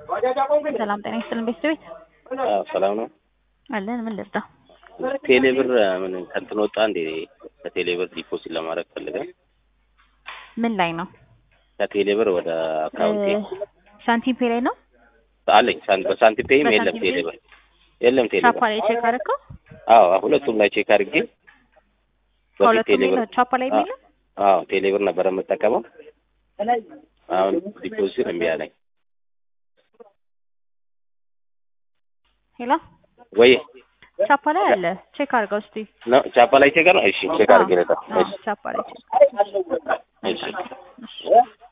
ሰላም ጤና ይስጥልን ቤተሰቤት አዎ ሰላም ነው። አለን። ምን ልርዳ? ቴሌ ብር ምን ከእንትን ወጣ እንዴ? ከቴሌ ብር ዲፖዚት ለማድረግ ፈልገን ምን ላይ ነው? ከቴሌ ብር ወደ አካውንቴ ሳንቲም ፔ ላይ ነው? አለኝ። ሳን- በሳንቲም ፔይም የለም በሳንቲም ቴሌ ፔይ? ብር የለም ቴሌ ቻፓ ብር። ላይ ቼክ አደረከው? አዎ ሁለቱም ላይ ቼክ አድርጌ በፊት ከሁለቱም ቴሌ ብር ላይ ቻፓ ላይ የሚለው አዎ ቴሌ ብር ነበር የምጠቀመው። አሁን ዲፖዚት እምቢ አለኝ። ሄሎ ወይ ቻፓ ላይ አለ። ቼክ አድርገው እስቲ። ነው ቻፓ ላይ ቼክ ነው። እሺ ቼክ አድርጌ ልጣ። አዎ፣ እሺ ቻፓ ላይ ቼክ እሺ እሺ